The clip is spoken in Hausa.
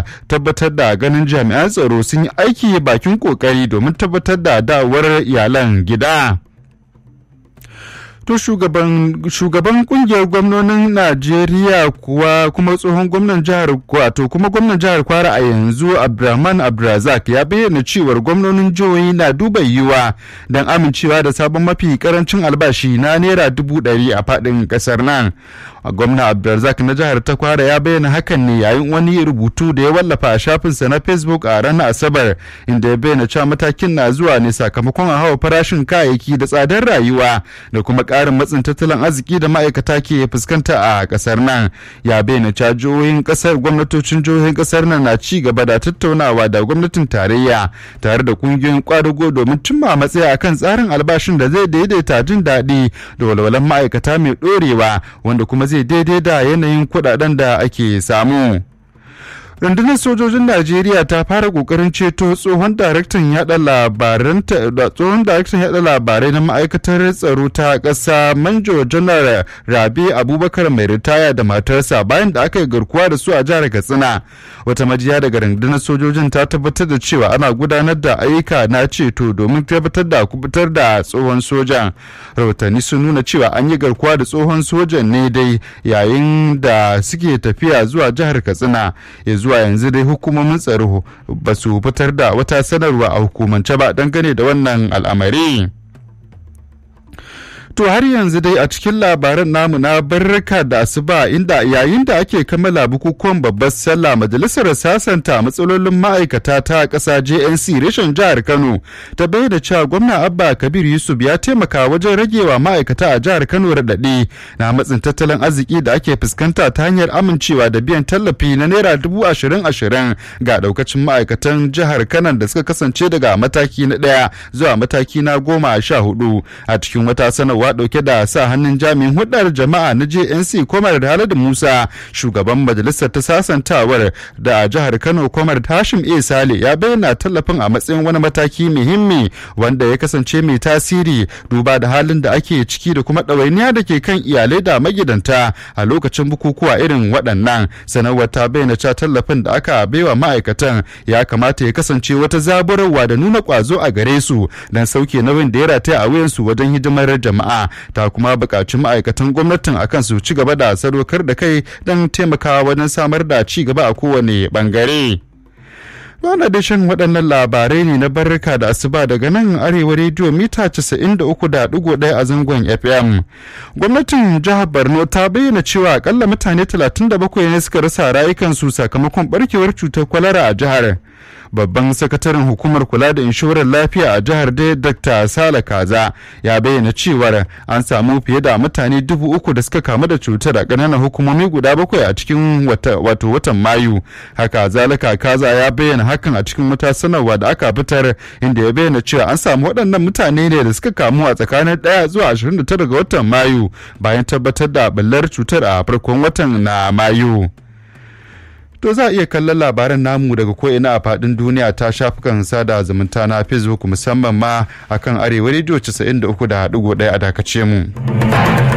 tabbatar da ganin jami'an tsaro sun yi aiki bakin kokari domin tabbatar da dawowar iyalan gida. To shugaban shugaban kungiyar gwamnonin Najeriya kuwa kuma tsohon gwamnan jihar wato kuma gwamnan jihar Kwara a yanzu Abdulrahman Abdulrazak ya bayyana cewar gwamnonin jihohi na duba yiwa don amincewa da sabon mafi karancin albashi na naira dubu ɗari a faɗin ƙasar nan. Gwamna Abdulrazak na jihar ta Kwara ya bayyana hakan ne yayin wani rubutu da ya wallafa a shafinsa na Facebook a ranar Asabar inda ya bayyana cewa matakin na zuwa ne sakamakon a hawa farashin kayayyaki da tsadar rayuwa da kuma ƙarin matsin tattalin arziki da ma'aikata ke fuskanta a ƙasar nan ya bayyana cewa jihohin ƙasar gwamnatocin jihohin ƙasar nan na ci gaba da tattaunawa da gwamnatin tarayya tare da ƙungiyoyin ƙwadago domin cimma matsaya akan tsarin albashin da zai daidaita jin daɗi da walwalan ma'aikata mai ɗorewa wanda kuma zai daidai da yanayin kuɗaɗen da ake samu. rundunar sojojin najeriya ta fara kokarin ceto tsohon daraktan yada labaran tsohon daraktan yada labarai na ma'aikatar tsaro ta ƙasa manjo janar rabi abubakar mai ritaya da matarsa bayan da aka yi garkuwa da su a jihar katsina wata majiya daga rundunar sojojin ta tabbatar da cewa ana gudanar da ayyuka na ceto domin tabbatar da kubutar da tsohon sojan rahotanni sun nuna cewa an yi garkuwa da tsohon sojan ne dai yayin da suke tafiya zuwa jihar katsina ya zuwa yanzu dai hukumomin tsaro ba su fitar da wata sanarwa a hukumance ba dangane da wannan al'amari. To har yanzu dai a cikin labaran namu na barraka da asuba inda yayin da ake kammala bukukuwan babbar sallah majalisar sasanta matsalolin ma'aikata ta ƙasa JNC reshen jihar Kano ta bayyana cewa gwamna Abba Kabir Yusuf ya taimaka wajen ragewa ma'aikata a jihar Kano raɗaɗi na matsin tattalin arziki da ake fuskanta ta hanyar amincewa da biyan tallafi na naira dubu ashirin ashirin ga ɗaukacin ma'aikatan jihar Kano da suka kasance daga mataki na ɗaya zuwa mataki na goma sha hudu a cikin wata sanarwa sanarwa dauke da sa hannun jami'in hudar jama'a na JNC Komar da Haladu Musa shugaban majalisar ta sasantawar da jihar Kano Komar Hashim A Sale ya bayyana tallafin a matsayin wani mataki muhimmi wanda ya kasance mai tasiri duba da halin da ake ciki da kuma ɗawainiya da ke kan iyalai da magidanta a lokacin bukukuwa irin waɗannan sanarwar ta bayyana cewa tallafin da aka baiwa ma'aikatan ya kamata ya kasance wata zaburarwa da nuna ƙwazo a gare su don sauke nauyin da ya rataya a wuyansu wajen hidimar jama'a ta kuma buƙaci ma'aikatan gwamnatin akan su ci gaba da sadaukar da kai don taimakawa wajen samar da ci gaba a kowane ɓangare. Wannan da shan waɗannan labarai ne na barrika da asuba daga nan arewa rediyo mita 93.1 a zangon FM. Gwamnatin jihar Borno ta bayyana cewa akalla mutane 37 ne suka rasa rayukansu sakamakon barkewar cutar kwalara a jihar. babban sakataren hukumar kula da inshorar lafiya a jihar da dr sala kaza ya bayyana cewar an samu fiye da mutane dubu uku da suka kamu da cutar a ƙananan hukumomi guda bakwai a cikin wato watan mayu haka zalika kaza ya bayyana hakan a cikin wata sanarwa da aka fitar inda ya bayyana cewa an samu waɗannan mutane ne da suka kamu a tsakanin ɗaya zuwa 29 ga watan mayu bayan tabbatar da ɓullar cutar a farkon watan na mayu. To za a iya kallon labaran namu daga ko'ina a faɗin duniya ta shafukan sada zumunta na Facebook musamman ma akan arewa rediyo 93.1 a dakace mu.